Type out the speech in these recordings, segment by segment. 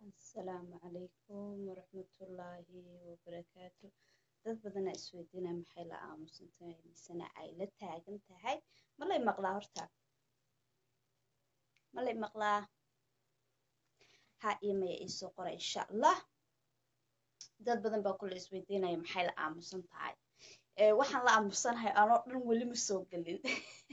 asalaamu calaykum waraxmatullaahi wabarakaatu dad badanaa isweydiinaa maxay la aamusan tahay misena ay la taagan tahay ma lay maqlaa horta ma lay maqlaa ha iyo maya iisoo qora insha allah dad badan baa kule isweydiinaya maxay la aamusan tahay waxaan la aamusanahay anoo dhan weli ma soo gelin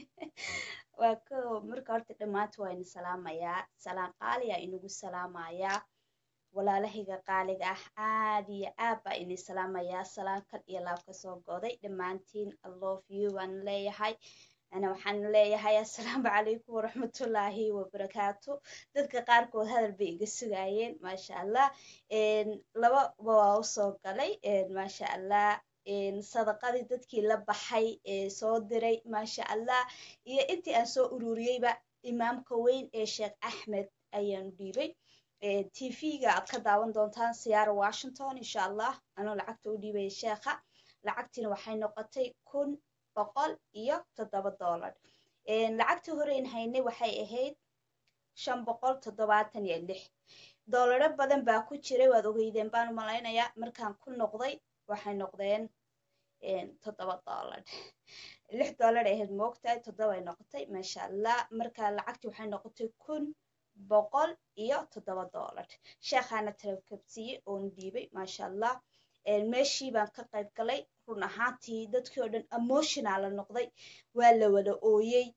waa ko marka horta dhammaanta waa ina salaamayaa salaan qaaliyaa inagu salaamayaa walaalahayga qaaliga ah aad iyo aad baa ini salaamayaa salaan kal iyo laab ka soo goday dhammaantiin alove you waan leeyahay ana waxaan leeyahay assalaamu calaykum waraxmatullaahi wabarakaatu dadka qaarkood hadal bay iga sugaayeen maasha allah laba waa usoo galay maasha allah sadaqadii dadkii la baxay ee soo diray maasha allah iyo intii aan soo ururiyeyba imaamka weyn ee sheekh axmed ayaanu dhiibay tv-ga aad ka daawan doontaan siyaara washington insha allah anoo lacagta u dhiibaya sheekha lacagtiina waxay noqotay kun boqol iyo toddoba dollar lacagtii horeyn haynay waxay ahayd shan boqol toddobaatan iyo lix doolaro badan baa ku jiray waad ogeydeen baan malaynayaa markaan ku noqday waxay noqdeen toddoba dollar lix dollar ahayd moogtahay toddobay noqotay maasha allah marka lacagtii waxay noqotay kun boqol iyo toddoba dollar sheekhaana talakabsiiyey oonu dhiibay maasha allah meeshii baan ka qayb galay run ahaantii dadkii oo dhan emotionala noqday waa la wada ooyey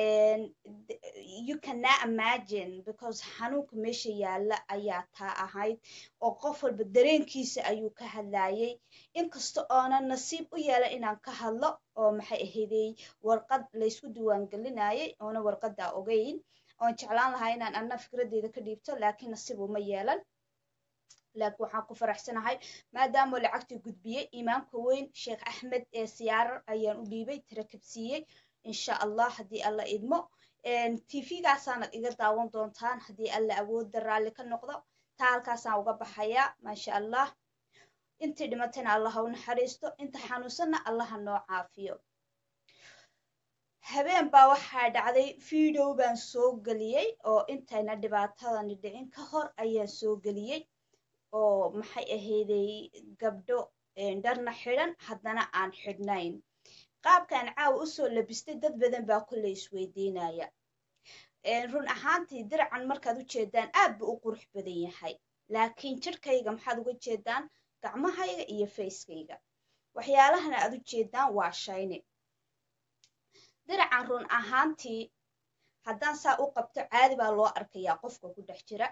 you cannot imagine because xanuunka meesha yaalla ayaa taa ahayd oo qof walba dareenkiisa ayuu ka hadlayay inkasta oonan nasiib u yeelan inaan ka hadlo oo maxay ahaydey warqad laysku diiwaangelinayay oona warqaddaa ogeyn oon jeclaan lahaa inaan anna fikradeyda ka dhiibto laakiin nasiib uma yeelan laakiin waxaan ku faraxsanahay maadaama lacagtii gudbiyey imaamka weyn sheekh axmed ee siyaarar ayaan u dhiibay tarakabsiiyey insha allah haddii alla idmo tv-gaasaanad iga daawan doontaan haddii alla awoodda raalli ka noqdo taa halkaasaan uga baxayaa maasha allah intii dhimatayna allaha u naxariisto inta xanuunsanna allaha noo caafiyo habeen baa waxaa dhacday video baan soo geliyey oo intayna dhibaatadani dhicin ka hor ayaan soo geliyey oo maxay ahayday gabdho dharna xidhan haddana aan xidhnayn qaabkaan caawa usoo labistay dad badan baa kolley isweydiinaya run ahaantii diracan markaad u jeedaan aad buu u qurux badan yahay laakiin jirhkayga maxaad uga jeedaan gacmahayga iyo fayskayga waxyaalahana aad u jeedaan waa shayni diracan run ahaantii haddaan saa u qabto caadi baa loo arkayaa qofka ku dhex jira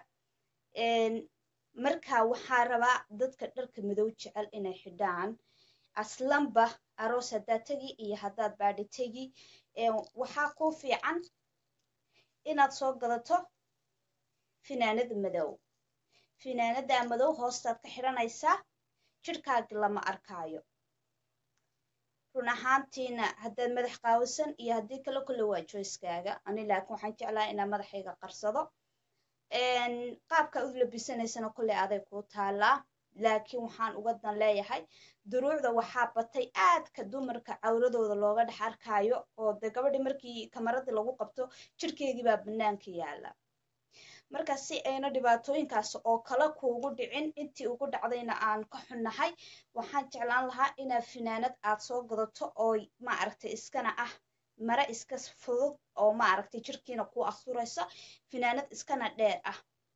marka waxaa rabaa dadka dharka madow jecel inay xidhaan aslanba aroos haddaad tegi iyo haddaad baadhi tegi waxaa kuu fiican inaad soo gadato finaanada madow finaanada madow hoostaad ka xidhanaysaa jirhkaagi lama arkaayo run ahaantiina haddaad madax qaawisan iyo haddii kale kule waa joyskaaga ani laakiin waxaan jeclaha inaa madaxayga qarsado qaabkaa u labisanaysana kolley aday kuu taalaa laakiin waxaan uga dan leeyahay duruucda waxaa batay aadka dumarka cawradooda looga dhex arkaayo oo de gabadhii markii kamaradii lagu qabto jirhkeygii baa bannaanka yaala marka si ayna dhibaatooyinkaas oo kale kuugu dhicin intii ugu dhacdayna aan ka xunnahay waxaan jeclaan lahaa inaad finaanad aad soo gadato oo maaragtay iskana ah mare iska fudud oo maaragtay jirkiina ku asturaysa finaanad iskana dheer ah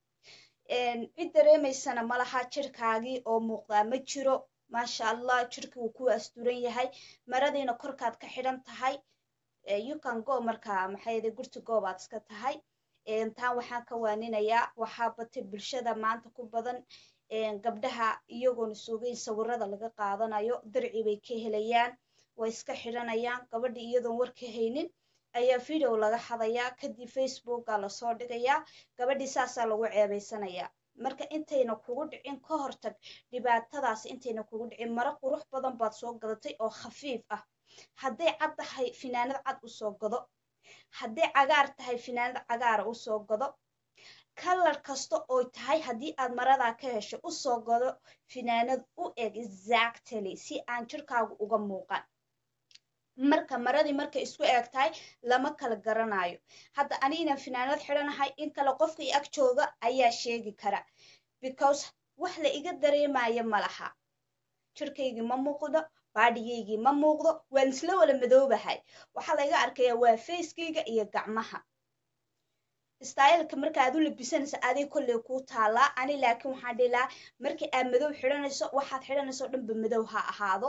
cid dareemaysana malaha jirkaagii oo muuqdaa ma jiro maasha allah jirkii wuu ku asturan yahay maradiina korkaad ka xidhan tahay yukan go markaa maxayde gurti goobaad iska tahay taan waxaan ka waaninayaa waxaa batay bulshada maanta ku badan gabdhaha iyagoona suugeyn sawirada laga qaadanayo darci bay ka helayaan way iska xidhanayaan gabadhii iyadoon warka haynin ayaa video laga xadayaa kadib facebooka lasoo dhigayaa gabadhii saasaa lagu ceebaysanayaa marka intayna kugu dhicin ka hortag dhibaatadaas intayna kugu dhicin maro qurux badan baad soo gadatay oo khafiif ah hadday cad tahay finaanad cad usoo gado hadday cagaar tahay finaanad cagaara usoo gado kalar kasta oo tahay haddii aad maradaa ka hesho usoo gado finaanad u eg exactly si aan jirkaagu uga muuqan marka maradii markay isku eeg tahay lama kala garanayo hadda ani inaan finaanad xidhanahay in kale qofka i ag jooga ayaa sheegi kara because wax la iga dareemayo ma laha jirkaygii ma muuqdo baadhigaygii ma muuqdo waan isla wala madoobahay waxaa laga arkaya waa facekayga iyo gacmaha styleka marka aad u labisanayso aday kolley kuu taalaa ani laakiin waxaan dhihi lahaa markii aad madow xidhanayso waxaad xidhanayso dhanba madow ha ahaado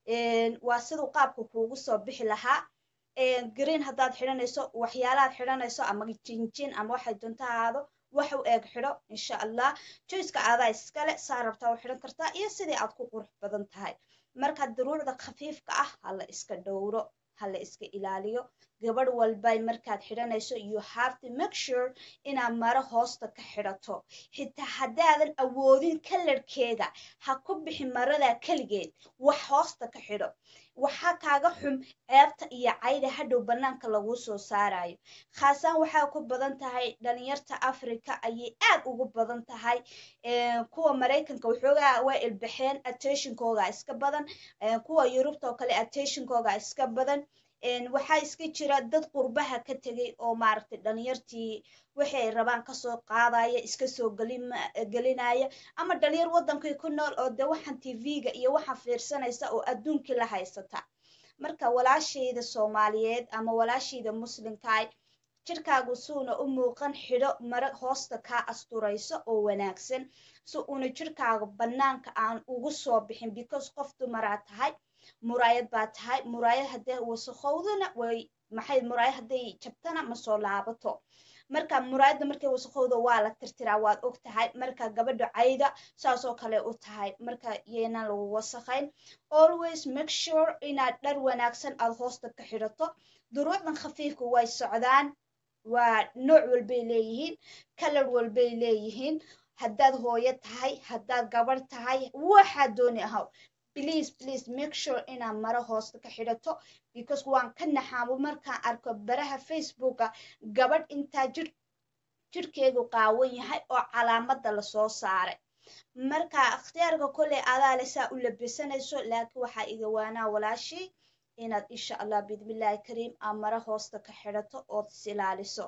waa siduu qaabka kuugu soo bixi lahaa green haddaad xidhanayso waxyaalaad xidhanayso ama jinjin ama waxay doonto ahaado wax u eeg xidho insha allah joyska aadaa iskale saa rabtaa u xidhan kartaa iyo sidii aad ku qurux badan tahay marka daruurda khafiifka ah hala iska dhowro hala iska ilaaliyo gabadh walbay markaad xidhanayso you have to make sure inaad maro hoosta ka xidhato xitaa haddaadan awoodin kalarkeega ha ku bixi maradaa keligeed wax hoosta ka xidho waxaa kaaga xum ceebta iyo cayda hadhow bannaanka laguu soo saarayo khaasaan waxaa ku badan tahay dhalinyarta africa ayay aad ugu badan tahay kuwa maraykanka waxoogaa waa ilbaxeen attentionkooga iska badan kuwa yurubta oo kale attentionkooga iska badan waxaa iska jira dad qurbaha ka tegay oo maaragtay dhalinyartii wixii ay rabaan kasoo qaadaya iska soo gelinaya ama dhalinyar waddankii ku nool oo dee waxaan tv-ga iyo waxaan fiirsanaysa oo adduunkii la haysata marka walaashayda soomaaliyeed ama walaashayda muslimkaay jirkaagu suuna u muuqan xidho mara hoosta kaa asturayso oo wanaagsan si uuna jirkaaga bannaanka aan ugu soo bixin because qof dumaraa tahay muraayad baa tahay muraayad haddee wasaqowdana way maxay muraayad hadday jabtana ma soo laabato marka muraayadda markay wasaqowda waa la tirtiraa waad og tahay marka gabadha cayda saasoo kale u tahay marka yeenan lagu wasaqayn always make sure inaad dhar wanaagsan aad hoosta ka xidhato duruucdan khafiifka way socdaan waa nooc walbay leeyihiin kalar walbay leeyihiin haddaad hooyo tahay haddaad gabarh tahay waxaad dooni ahaw please please make sure inaad maro hoosta ka xidhato because waan ka naxaamo markaan arko baraha facebooka gabadh intaa jir jirkeedu qaawan yahay oo calaamadda lasoo saaray marka ikhtiyaarka kolley adaale saa u labisanayso laakiin waxaa iga waanaa walaashii inaad insha allah bidmillaahi kariim aad maro hoosta ka xidhato ood is ilaaliso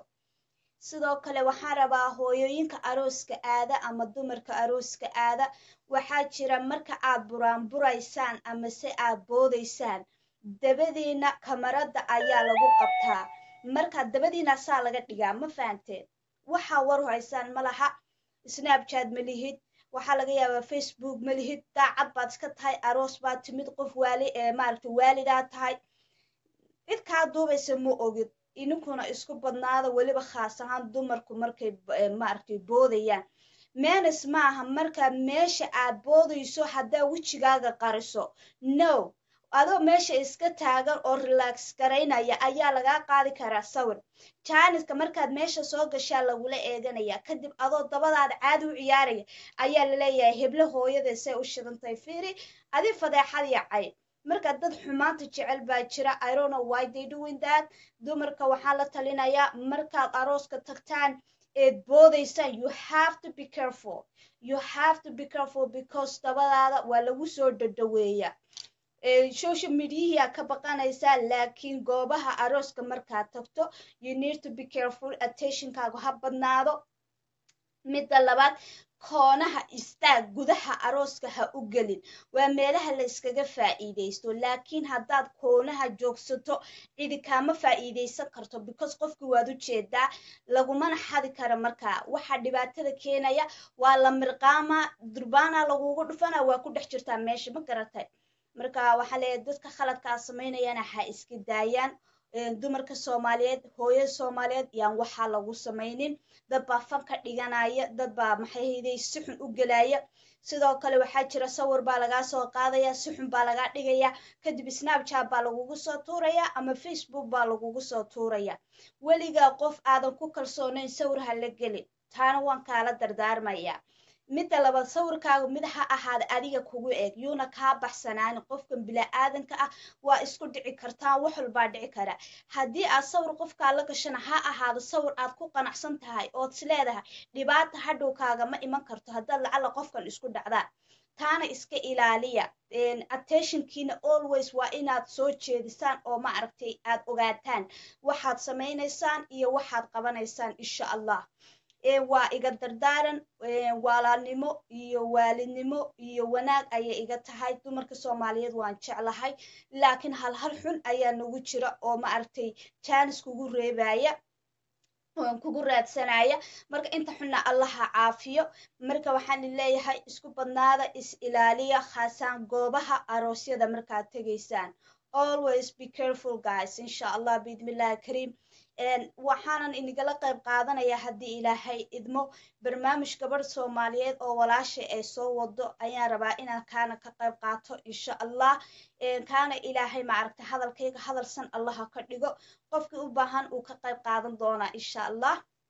sidoo kale waxaan rabaa hooyooyinka arooska aada ama dumarka arooska aada waxaa jira marka aad buraanburaysaan ama se aad boodaysaan dabadiina kamarada ayaa lagu qabtaa marka dabadiina saa laga dhigaa ma fahanteen waxaa war haysaan ma laha snapchat ma lihid waxaa laga yaabaa facebook ma lihid daacad baad iska tahay aroos baad timid qof waali maaragta waalidaa tahay cid kaa duubaysa ma ogid ininkuna isku badnaada weliba khaas ahaan dumarku markay maaragtay boodayaan menes maaha marka meesha aad boodayso haddaa wejigaaga qariso no adoo meesha iska taagan oo relax garaynaya ayaa lagaa qaadi karaa sawir jaaniska markaad meesha soo gashaa lagula eeganaya kadib adoo dabadaada caadi u ciyaaraya ayaa laleeyahay heblo hooyada say u shidantay fiiri adi fadeexad yacay marka dad xumaanta jecel baa jira irono why they doing that dumarka waxaa la talinayaa markaad arooska tagtaan eed boodaysaan you have to be careful you have to be careful because dabadaada waa lagu soo dhadhaweeya social mediahiyaa ka baqanaysaa laakiin goobaha arooska markaad tagto you need to be careful attentionkaagu ha badnaado midda labaad koonaha istaag gudaha arooska ha u gelin waa meelaha la iskaga faa'iidaysto laakiin haddaad koonaha joogsato cidi kaama faa'iidaysan karto because qofkii waad u jeedaa lagumana xadi kara markaa waxaa dhibaatada keenaya waa la mirqaama durbaana lagugu dhufana waa ku dhex jirtaa meesha ma garatay marka waxaa leeyahay dadka khaladkaa samaynayana ha iska daayaan dumarka soomaaliyeed hooyada soomaaliyeed yaan waxaa lagu samaynin dad baa fan ka dhiganaya dad baa maxayhayday si xun u gelaya sidoo kale waxaa jira sawir baa lagaa soo qaadaya si xun baa lagaa dhigaya kadib snapchat baa lagugu soo tuuraya ama facebook baa lagugu soo tuuraya weligaa qof aadan ku kalsoonayn sawir ha la gelin taana waan kaala dardaarmaya midda labaad sawirkaagu mid ha ahaada adiga kugu eeg yuuna kaa baxsanaanin qofkan bilaa-aadanka ah waa isku dhici kartaan wax walbaa dhici kara haddii aad sawir qofkaa la gashana ha ahaado sawir aad ku qanacsan tahay ood is leedahay dhibaata hadhow kaagama iman karto haddaad lacalla qofkan isku dhacdaan taana iska ilaaliya attentionkiina always waa inaad soo jeedisaan oo ma aragtay aad ogaataan waxaad samaynaysaan iyo waxaad qabanaysaan insha allah waa iga dardaaran walaalnimo iyo waalidnimo iyo wanaag ayay iga tahay dumarka soomaaliyeed waan jeclahay laakiin hal hal xun ayaa nagu jira oo ma aragtay jaanis kugu reebaya kugu raadsanaya marka inta xunna allaha caafiyo marka waxaan leeyahay isku badnaada is ilaaliya khaasaan goobaha aroosyada markaad tegaysaan always be careful guys insha allah biidmillahi kariim waxaanan inigala qayb qaadanaya haddii ilaahay idmo barnaamij gabadh soomaaliyeed oo walaashay ay soo wado ayaan rabaa inaan kaana ka qayb qaato insha allah kaana ilaahay maaragta hadalkayga hadalsan allaha ka dhigo qofkii u baahan uu ka qayb qaadan doonaa insha allah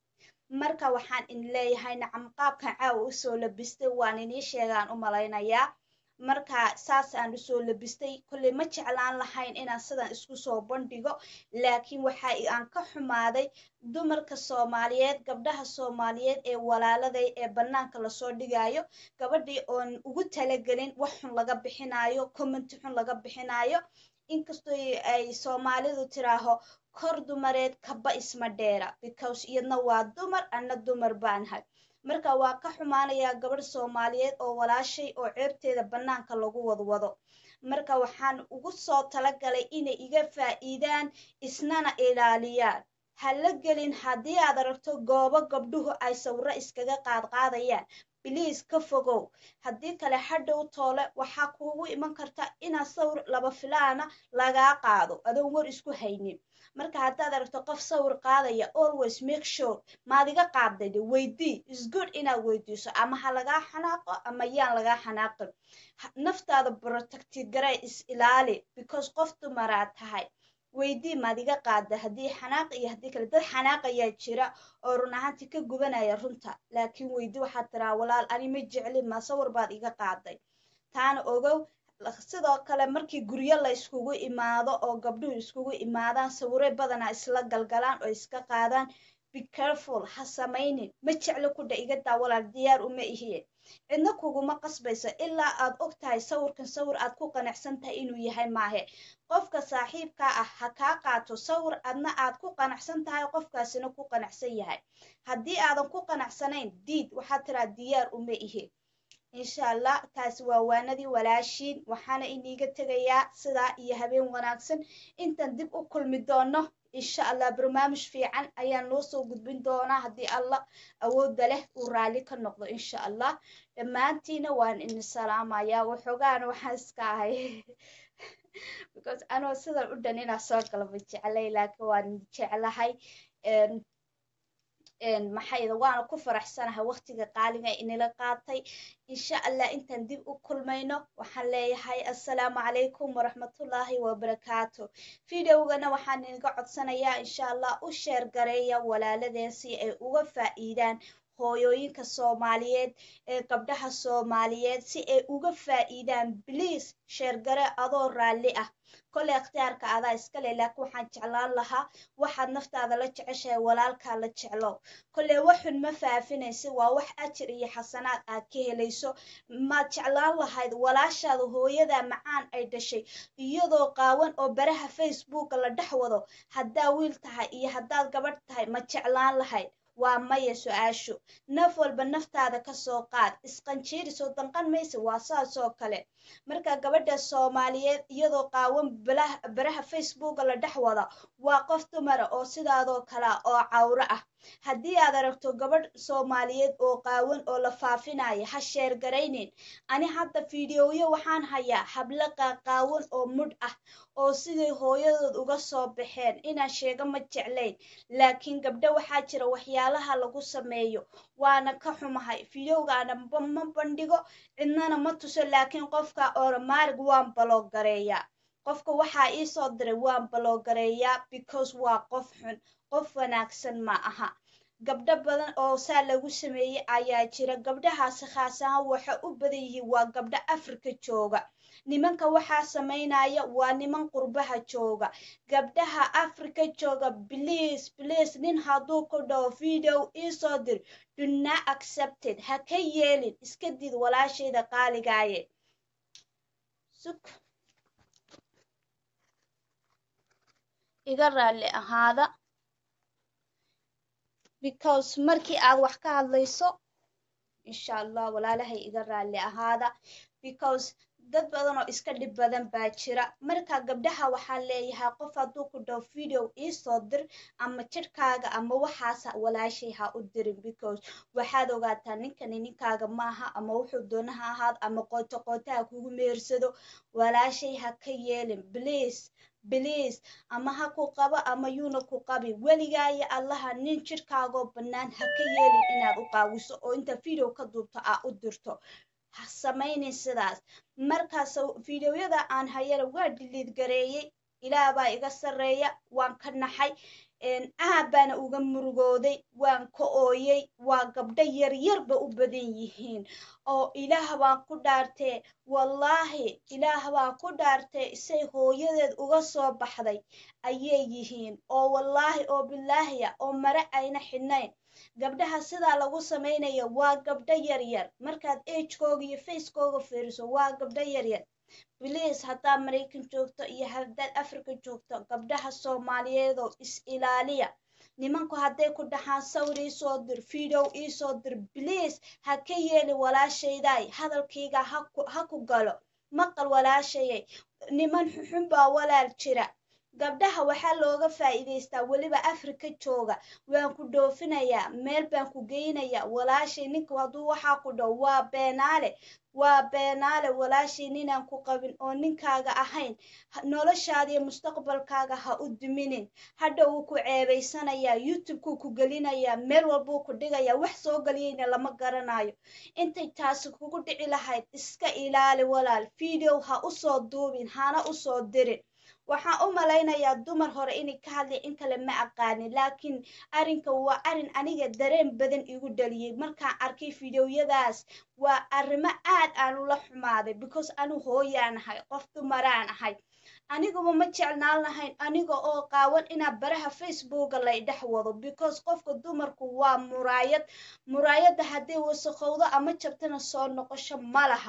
marka waxaan in leeyahay nacam qaabkan caawa usoo labistay waan inii sheegaan u malaynayaa marka saas aan usoo labistay kolley ma jeclaan lahayn inaan sidan isku soo bandhigo laakiin waxa aan ka xumaaday dumarka soomaaliyeed gabdhaha soomaaliyeed ee walaaladay ee bannaanka lasoo dhigayo gabadhii oon ugu talagelin wax xun laga bixinayo commenti xun laga bixinayo inkastoo ay soomaalidu tiraaho kor dumareed kaba isma dheera because iyadna waa dumar anna dumar baanahay marka waa ka xumaanayaa gabadh soomaaliyeed oo walaashay oo ceebteeda bannaanka lagu wadwado marka waxaan ugu soo talagalay inay iga faa'iidaan isnana ilaaliyaan ha la gelin haddii aad aragto goobo gabdhuhu ay sawiro iskaga qaadqaadayaan biliis ka fogow haddii kale hadhow toole waxaa kuugu iman karta inaad sawir laba filaana lagaa qaado adoon war isku haynin marka haddaad aragto qof sawir qaadaya always make sure maad iga qaaday de weydii is good inaad weydiiso ama ha lagaa xanaaqo ama yaan lagaa xanaaqin naftaada protecti garee is ilaali because qof dumaraad tahay weydii maad iga qaada haddii xanaaq iyo haddii kale dad xanaaqayaa jira oo run ahaantii ka gubanaya runta laakiin weydii waxaad tiraa walaal ani ma jeclin ma sawir baad iga qaaday taana ogow sidoo kale markii guryo la iskugu imaado oo gabdhuhu iskugu imaadaan sawire badanaa isla galgalaan oo iska qaadaan be careful ha samaynin ma jeclo kudha iga daa walaal diyaar uma ihiye cidna kuguma qasbayso ilaa aad og tahay sawirkan sawir aad ku qanacsan tahay inuu yahay maahe qofka saaxiibkaa ah ha kaa qaato sawir adna aad ku qanacsan tahay qofkaasina ku qanacsan yahay haddii aadan ku qanacsanayn diid waxaad tiraa diyaar uma ihe insha allah taasi waa waanadii walaashiin waxaana iniiga tegayaa sidaa iyo habeen wanaagsan intaan dib u kulmi doono insha allah barnaamij fiican ayaan noo soo gudbin doonaa haddii allah awoodda leh uu raalli ka noqdo insha allah dhammaantiina waan ini salaamayaa waxoogaana waxaan iska ahay because anoo sidan u dhan inaa soo galaba jeclay laakiin waan jeclahay maxayda waana ku faraxsanahay waqtiga qaaliga inila qaatay insha allah intaan dib u kulmayno waxaan leeyahay assalaamu calaykum waraxmatullaahi wabarakaatu videogana waxaan inaga codsanayaa insha allah u sheer gareeya walaaladeen si ay uga faa'iidaan hooyooyinka soomaaliyeed ee gabdhaha soomaaliyeed si ay uga faa'iidaan bliase sheergare adoo raalli ah kole ikhtiyaarka adaa iskale laakiin waxaan jeclaan lahaa waxaad naftaada la jeceshahay walaalkaa la jeclow kole waxun ma faafinaysa waa wax ajir iyo xasanaad aad ka helayso maad jeclaan lahayd walaashaada hooyada macaan ay dhashay iyadoo qaawan oo baraha facebooka la dhex wado haddaa wiil tahay iyo haddaad gabadh tahay ma jeclaan lahayd waa maya su-aashu naf walba naftaada ka soo qaad isqanjiirisoo danqan maysa waa saasoo kale marka gabadha soomaaliyeed iyadoo qaawan baraha facebooka la dhex wada waa qof dumara oo sidaadoo kale oo cawro ah haddii aad aragto gabadh soomaaliyeed oo qaawan oo la faafinaya ha sheer garaynin ani hadda fideoyo waxaan hayaa hablo qaqaawan oo mudh ah oo siday hooyadood uga soo baxeen inaan sheego ma jeclayn laakiin gabdho waxaa jira waxyaalaha lagu sameeyo waana ka xumahay fideogaana ma bandhigo cidnana ma tuso laakiin qofka oromaarig waan baloogareeyaa qofka waxaa iisoo diray waan baloogareeyaa because waa qof xun qof wanaagsan ma aha gabdho badan oo saa lagu sameeyey ayaa jira gabdhahaasi khaas ahaan waxa u badan yihiin waa gabdho afrika jooga nimanka waxaa samaynaya waa niman qurbaha jooga gabdhaha afrika jooga bliase bliase nin hadduu ku dhaho video iisoo dir duna accepted ha ka yeelin iska did walaashayda qaaligaaye iga raalli ahaada because markii aad wax ka hadlayso insha allah walaalahay iga raalli ahaada because dad badan oo iska dhib badan baa jira marka gabdhaha waxaa leeyahay qof hadduu ku dhaw video iisoo dir ama jidhkaaga ama waxaasa walaashay ha u dirin because waxaad ogaataa ninkani ninkaaga maaha ama wuxuu doona ha ahaad ama qooto qooto ha kugu meersado walaashay ha ka yeelin please bliis ama ha ku qabo ama yuuna ku qabi weligaayo allaha nin jidhkaagoo bannaan ha ka yeelin inaad u qaawiso oo inta video ka duubto aa u dirto ha samaynin sidaas markaas videoyada aan hayana waa dhiliid gareeyey ilaah baa iga sarreeya waan ka naxay aad baana uga murugooday waan ka ooyey waa gabdho yaryarba u badan yihiin oo ilaah baan ku dhaartee wallaahi ilaah baa ku dhaartee isay hooyadeed uga soo baxday ayay yihiin oo wallaahi oo bilaahiya oo mare ayna xidhnayn gabdhaha sidaa lagu samaynayo waa gabdho yaryar markaad agekooga iyo facekooga fiiriso waa gabdho yaryar bliis haddaad maraykan joogto iyo haddaad africa joogto gabdhaha soomaaliyeedoo is ilaaliya nimanku hadday ku dhaxaan sawir iisoo dir video iisoo dir bliis ha ka yeeli walaashayday hadalkayga ha ku galo maqal walaashayay niman xuxun baa walaal jira gabdhaha waxaa looga faa'iidaystaa weliba afrika jooga waan ku dhoofinayaa meel baan ku geynayaa walaashay ninka hadduu waxaa ku dhow waa beenaale waa beenaale walaashay ninaan ku qabin oo ninkaaga ahayn noloshaada iyo mustaqbalkaaga ha u duminin hadha wuu ku ceebaysanayaa youtubekuu ku gelinayaa meel walbuu ku dhigayaa wax soo geliyeyna lama garanayo intay taasi kugu dhici lahayd iska ilaali walaal video ha usoo duubin hana usoo dirin waxaan u malaynayaa dumar hore inay ka hadlay in kale ma aqaanin laakiin arrinka waa arrin aniga dareen badan igu dhaliyey markaan arkay fideoyadaas waa arrimo aad aan ula xumaaday because anu hooyaan ahay qof dumaraan ahay aniguba ma jeclaan lahayn aniga oo qaawan inaa baraha facebooka lay dhex wado because qofka dumarku waa muraayad muraayadda hadday wasaqowdo ama jabtana soo noqosho ma laha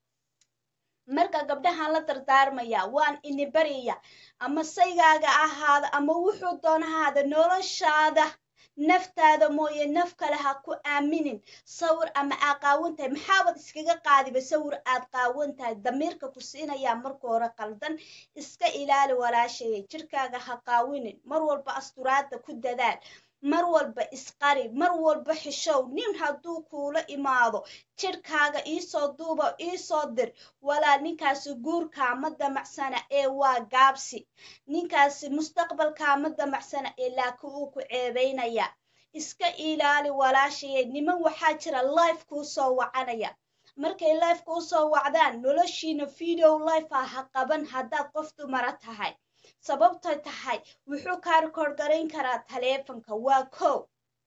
marka gabdhahaan la dardaarmaya waan ini barya ama saygaaga ahaada ama wuxuu doona ahaada noloshaada naftaada mooye naf kale ha ku aaminin sawir ama aa qaawan tahay maxaabad iskaga qaadiba sawir aad qaawan tahay damiirka ku siinayaa marka hore qaldan iska ilaali walaashaya jirkaaga ha qaawinin mar walba asturaada ku dadaal mar walba isqari mar walba xishow nin hadduu kuula imaado jidhkaaga iisoo duuba iisoo dir walaa ninkaasi guurkaama damacsana ee waa gaabsi ninkaasi mustaqbalkaama damacsana ee laakiin uu ku ceebaynaya iska ilaali walaashayay niman waxaa jira life kuu soo wacanaya markay life kuu soo wacdaan noloshiina video life ah ha qaban haddaad qof dumara tahay sababtay tahay wuxuu kaa rikoord garayn karaa taleefanka waa kow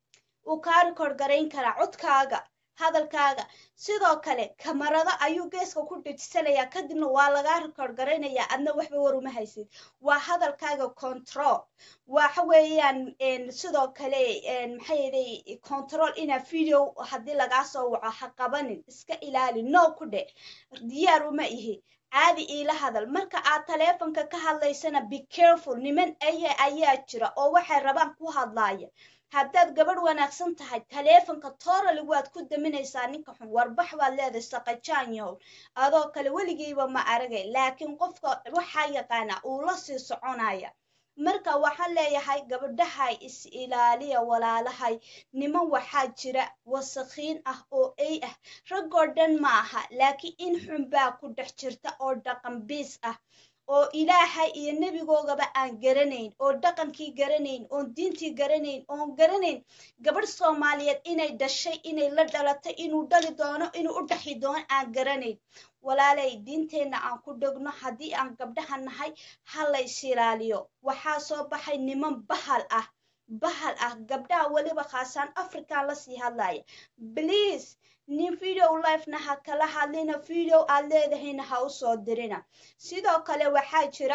uu kaa rikoord garayn karaa codkaaga hadalkaaga sidoo kale kamarado ayuu geeska ku dhejisanayaa kadibna waa lagaa rikoord garaynayaa adna waxba war uma haysid waa hadalkaaga control waxa weeyaan sidoo kale maxayday control inaa video haddii lagaa soo waco ha qabanin iska ilaali no ku dhe diyaar uma ihi caadi iila hadal marka aad taleefonka ka hadlaysana be careful niman aya ayaa jira oo waxay rabaan ku hadlaaya haddaad gabadh wanaagsan tahay taleefonka toorali waad ku daminaysaa ninka xun warbax waad leedahay saqajaan yahow adoo kale weligiiba ma aragay laakiin qofka waxaa yaqaana uu la sii soconaya marka waxaan leeyahay gabadhahay is ilaaliya walaalahay niman waxaa jira wasakhiin ah oo ey ah raggoo dhan ma aha laakiin in xun baa ku dhex jirta oo dhaqan biis ah oo ilaahay iyo nebigoogaba aan garanayn oo dhaqankii garanayn oon diintii garanayn oon garanayn gabadh soomaaliyeed inay dhashay inay la dhalatay inuu dhali doono inuu u dhaxi doono aan garanayn walaalay diinteenna aan ku dhegno haddii aan gabdhaha nahay ha la is ilaaliyo waxaa soo baxay niman bahal ah bahal ah gabdhaha weliba khaasaan african lasii hadlaya bliase nin video lifena ha kala hadlina video aad leedahayna ha usoo dirina sidoo kale waxaa jira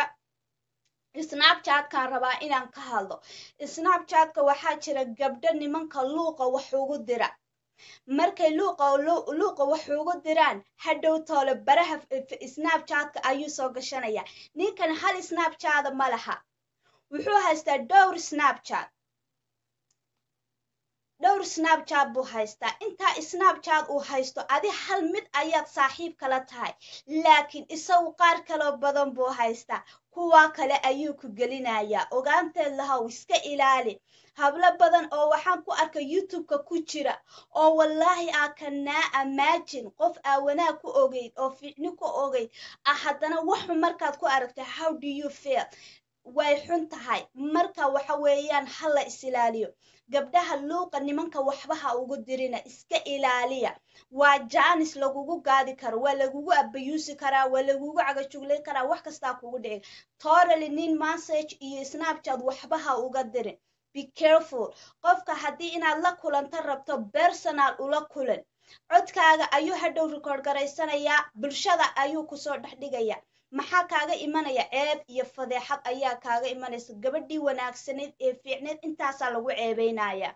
snapchatkan rabaa inaan ka hadlo snapchatka waxaa jira gabdho nimanka luuqa wax ugu dira markay luuqa luuqa wax ugu diraan hadhow toole baraha snapchatka ayuu soo gashanaya ninkan hal snapchada ma laha wuxuu haystaa dhowr snapchat snapchat buu haystaa intaa snapchat uu haysto adi hal mid ayaad saaxiib kala tahay laakiin isagu qaar kaloo badan buu haystaa kuwaa kale ayuu ku gelinayaa ogaanteed lahow iska ilaali hablo badan oo waxaan ku arkay youtube-ka ku jira oo wallaahi aa kanaa amaajin qof aa wanaag ku ogeyd oo ficni ku ogeyd ah haddana waxu markaad ku aragtay how do you feel way xun tahay marka waxa weeyaan ha la isilaaliyo gabdhaha luuqa nimanka waxbaha ugu dirina iska ilaaliya waa jaanis lagugu gaadi karo waa lagugu abayuusi karaa waa lagugu cagajuglayn karaa wax kastaa kugu dhici torally nin message iyo snapchat waxbaha uga dirin be careful qofka haddii inaad la kulanto rabto personal ula kulan codkaaga ayuu hadhow record garaysanayaa bulshada ayuu kusoo dhex dhigaya maxaa kaaga imanaya ceeb iyo fadeexad ayaa kaaga imanaysa gabadhii wanaagsanayd ee fiicneed intaasaa lagu ceebeynaya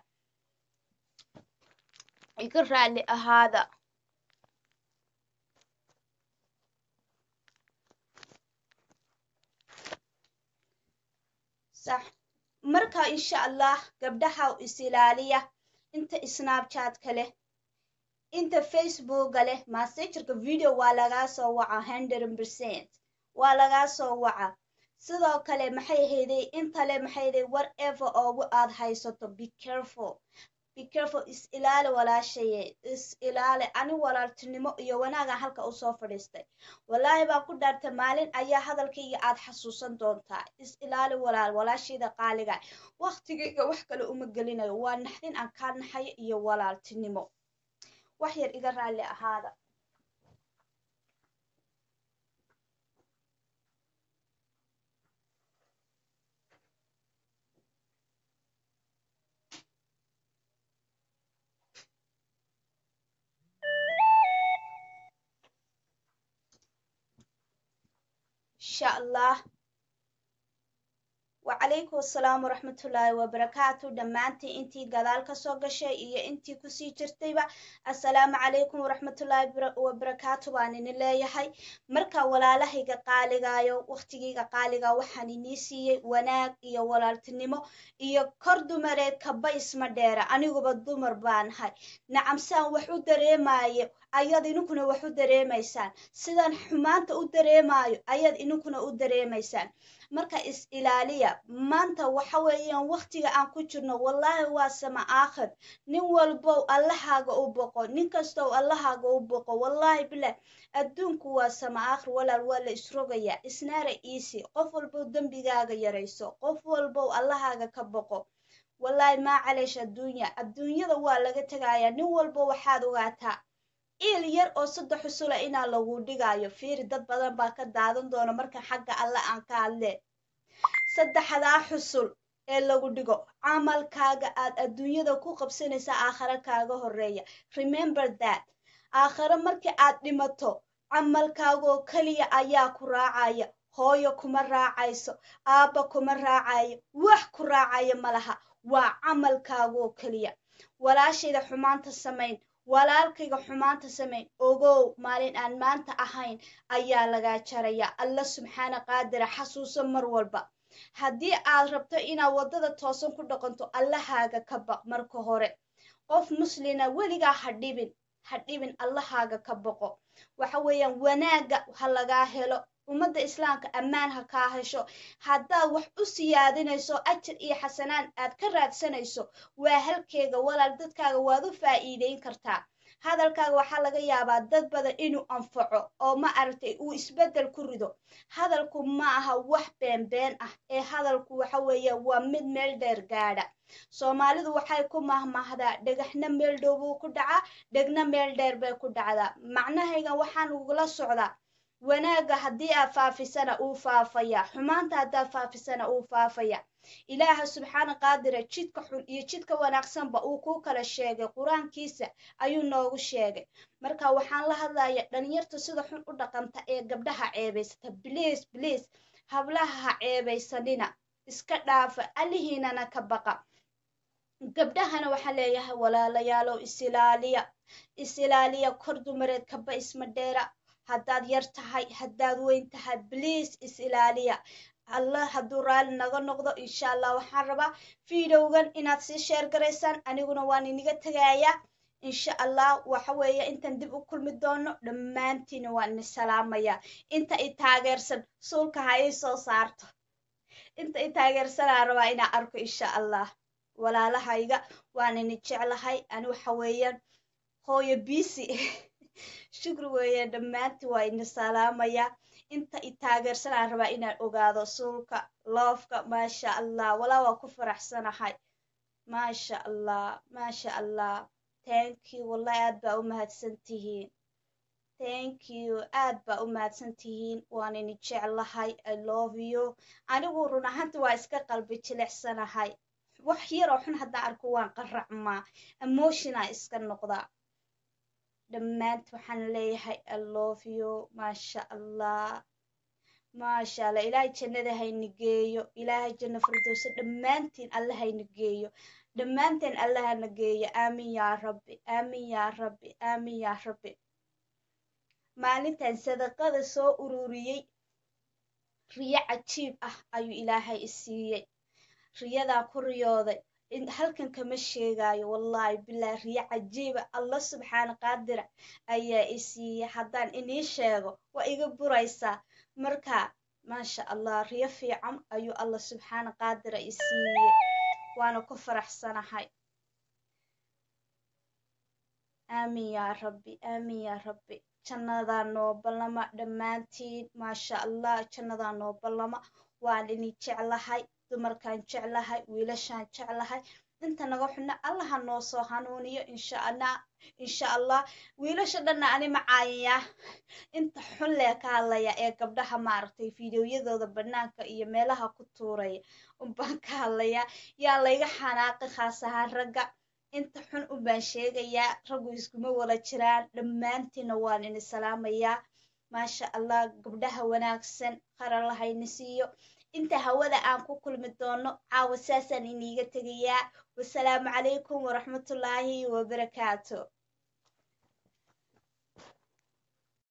iga raalli ahaada sax marka insha allah gabdhaha is ilaaliya inta snapchatka leh inta facebooka leh massagerka video waa lagaa soo waca hundred percent waa lagaa soo waca sidoo kale maxay ahayday inta le maxay ahayday whatever oogu aad haysato be careful be careful is ilaali walaashaye is ilaali ani walaaltinimo iyo wanaaga halka usoo fadhiistay wallaahi baa ku dhaartay maalin ayaa hadalkayga aad xasuusan doontaa is ilaali walaal walaashayda qaaliga waktigayga wax kale uma gelinayo waa naxdin aan kaa naxayo iyo walaaltinimo wax yar iga raalli ahaada insha allah wacalaykum asalaam waraxmatullaahi wabarakaatu dhammaantii intii gadaal kasoo gashay iyo intii kusii jirtayba assalaamu calaykum waraxmatullaahi wabarakaatu baan ini leeyahay marka walaalahayga qaaligaayo wakhtigayga qaaliga waxaan inii siiyey wanaag iyo walaaltinimo iyo kor dumareed kaba isma dheera aniguba dumar baanahay nacamsaan wax u dareemayo ayaad ininkuna wax u dareemaysaan sidaan xumaanta u dareemayo ayaad ininkuna u dareemaysaan marka is ilaaliya maanta waxa weeyaan wakhtiga aan ku jirno wallaahi waa sama aakhir nin walbow allahaaga u boqo nin kastow allahaaga u boqo wallaahi bilah adduunku waa sama aakhir walaal waa la isrogayaa isnaara iisi qof walbow dembigaaga yarayso qof walbow allahaaga ka boqo wallaahi maa caleesh adduunya adduunyada waa laga tegayaa nin walbo waxaad ogaataa iil yar oo saddex usula inaa lagu dhigayo fiiri dad badan baa ka daadan doona marka xagga alle aan ka hadle saddexdaa xusul ee lagu dhigo camalkaaga aad adduunyada ku qabsanaysa aakhare kaaga horeeya remember that aakhare markii aad dhimato camalkaagoo keliya ayaa ku raacaya hooyo kuma raacayso aabba kuma raacayo wax ku raacaya ma laha waa camalkaagoo keliya walaashayda xumaanta samayn walaalkayga xumaanta samayn ogow maalin aan maanta ahayn ayaa lagaa jaraya alla subxaana qaadira xasuuso mar walba haddii aad rabto inaad waddada toosan ku dhaqanto allahaaga ka baq marka hore qof muslina weligaa ha dhibin ha dhibin allahaaga ka baqo waxa weeyaan wanaagga ha lagaa helo ummadda islaamka ammaan ha kaa hesho haddaad wax u siyaadinayso ajar iyo xasanaan aad ka raadsanayso waa halkeega walaal dadkaaga waad u faa'iideyn kartaa hadalkaaga waxaa laga yaabaa dad badan inuu anfaco oo ma aragtay uu isbeddel ku rido hadalku ma aha wax beenbeen ah ee hadalku waxa weeye waa mid meel dheer gaadha soomaalidu waxay ku mahmahdaa dhagaxna meel dhow buu ku dhacaa dhegna meel dheer bay ku dhacdaa macnahaygan waxaan ugula socdaa wanaagga haddii aad faafisana uu faafaya xumaanta haddaad faafisana uu faafaya ilaaha subxaana qaadira jidka xun iyo jidka wanaagsanba uu kuu kala sheegay qur-aankiisa ayuu noogu sheegay marka waxaan la hadlaya dhalinyarta sida xun u dhaqanta ee gabdhaha ceebaysata bliis bliis hablaha ha ceebaysanina iska dhaafa alihiinana ka baqa gabdhahana waxaa leeyahay walaalayaalow isilaaliya isilaaliya kor dumareed kaba isma dheera haddaad yar tahay haddaad weyn tahay bliis is ilaaliya allah hadduu raalli naga noqdo insha allah waxaan rabaa videogan inaad sii sheer garaysaan aniguna waan iniga tegayaa insha allah waxa weeye intaan dib u kulmi doono dhammaantiina waan ini salaamayaa inta i taageersan suulka ha ii soo saarto inta i taageersanaa rabaa inaa arko insha allah walaalahayga waan ini jeclahay ani waxa weeyaan hooyo bisi shukri weeye dhammaantii waa ini salaamayaa inta i taageersanaa rabaa inaan ogaado suulka loofka maasha allah walaa waa ku faraxsanahay maasha allah maasha allah thank you wallahi aad baa u mahadsan tihiin thank you aad baa u mahadsan tihiin waan ini jeclahay i love you anigu run ahaanti waa iska qalbi jilicsanahay wax yaroo xun haddaan arko waan qaracmaa emotiona iska noqdaa dhammaant waxaan leeyahay i love you maasha allah maasha allah ilaahay jannada hayni geeyo ilaahay janno firdowso dhammaantiin alla hayni geeyo dhammaanteen alla hana geeyo aamin yaa rabbi aamin yaa rabbi aamin yaa rabbi maalintan sadaqada soo ururiyey riyo cajiib ah ayuu ilaahay i siiyey riyadaa ku riyooday halkan kama sheegayo wallahi bilahi riyo cajiiba allah subxaana qaadira ayaa i siiyey haddaan inii sheego waa iga buraysaa marka maasha allah riyo fiican ayuu allah subxaana qaadira i siiyey waana ku faraxsanahay aamin yaa rabbi aamin yaa rabbi jannadaa noo ballama dhammaantiin maasha allah jannadaa noo ballama waan ini jeclahay dumarkaan jeclahay wiilashaan jeclahay inta naga xunna allaha noo soo hanuuniyo insha allah insha allah wiilasha dhanna ani macaayayaa inta xun lee ka hadlaya ee gabdhaha maaragtay fideoyadooda banaanka iyo meelaha ku tuuraya unbaan ka hadlayaa yaa layga xanaaqi khaas ahaan ragga inta xun unbaan sheegayaa raggu iskuma wada jiraan dhammaantiina waan ini salaamayaa maasha allah gabdhaha wanaagsan qaralahayni siiyo inta hawada aan ku kulmi doono caawa saasaan iniiga tegayaa wasalaamu calaykum waraxmatullaahi wabarakaatu